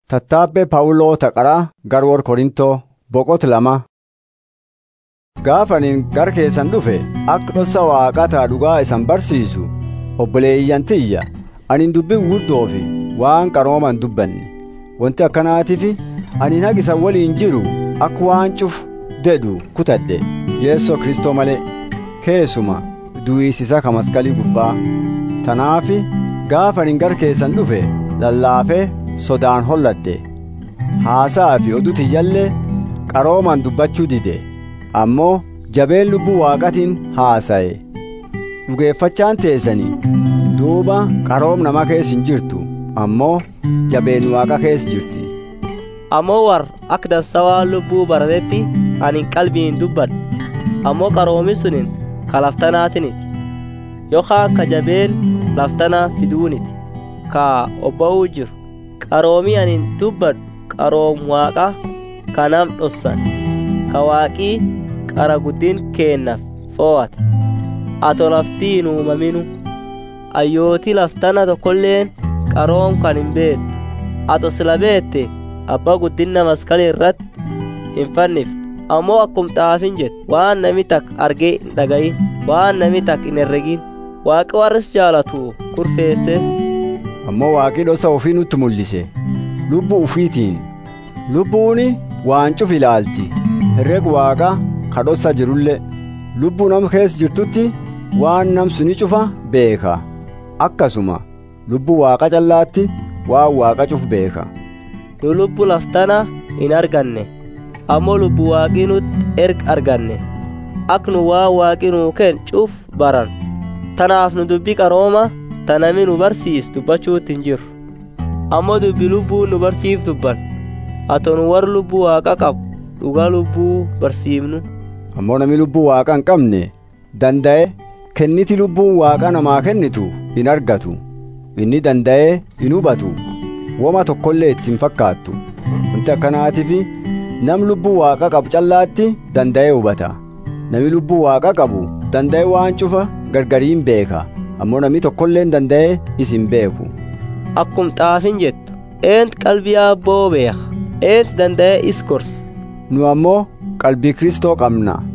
Tattaabbee Phaawuloo Taqaraa Garwoor Korintoo boqot lama. Gaafaniin gara keessan dhufe akka dhoossa waaqataa dhugaa isan barsiisu obboleeyyan tiyya ani dubbii guddoo fi waan qarooman dubbanne wanti akkanaatiif ani nagisa waliin jiru akka waan cufu dedhu kutadhe yeessoo kristoo malee keessuma du'iisisa ka maskalii gubbaa tanaafi gaafaniin gara keessan dhufe lallaafee sodaan holladhe haasaa fi oduu tiyyallee qarooman dubbachuu dide ammoo jabeen lubbuu waaqatiin haasa'e dhugeeffachaan teessanii duuba qaroom nama keessa hin jirtu ammoo jabeen waaqa keessa jirti ammoo war akka dansawaa lubbuu baratetti ani qalbiin dubbadhe ammoo qaroomi sunin ka laftanaatiniti yookaan ka jabeen laftanaa fiduuniti ka obba'uu jiru qaroomii anin dubbadhu qaroom waaqa ka nam dhossan ka waaqii qara guddin keennaaf fo'ate ato laftiin uumaminu ayyootii laftana tokkolleen qaroom kan hin beektu ato sila beette abbaa guddinna maskala irratti hin fanniftu ammoo akkum xaafin jettu waan nami tak argee hin dhagayin waan nami tak hin herregin waaqi warris jaalatu kurfeesse ammoo waaqii dhosa ofii nutti mul'ise lubbuu ufiitiin lubbuuni waan cuf ilaalti herreg waaqa ka dhossa jirullee lubbuu nam keessa jirtutti waan nam suni cufa beeka akkasuma lubbuu waaqa callaatti waan waaqa cuf beeka nu lubbu laftana hin arganne ammoo lubbu waaqii nutti erga arganne ak nu waan waaqii nuu kenn cuf baran tanaaf nu dubbii qarooma tanami nu barsiis dubbachuutti hin jiru ammoo dubbi lubbuu nu barsiif dubban ato nu war lubbuu waaqa qabu dhugaa lubbuu barsiifnu ammoo nami lubbuu waaqa hin qabne danda'e kenniti lubbuun waaqa namaa kennitu hin argatu inni danda'ee hin hubatu woma tokkollee ittiin fakkaattu wanti akkanaatiif nam lubbuu waaqa qabu callaatti danda'ee hubata nami lubbuu waaqa qabu danda'e waan cufa gargariin beeka ammoo nami tokkolleen danda'ee isin beeku akkum xaafin jettu eent qalbii abboo beeka eent danda'ee is gorsa nu ammoo qalbii kristoo qabna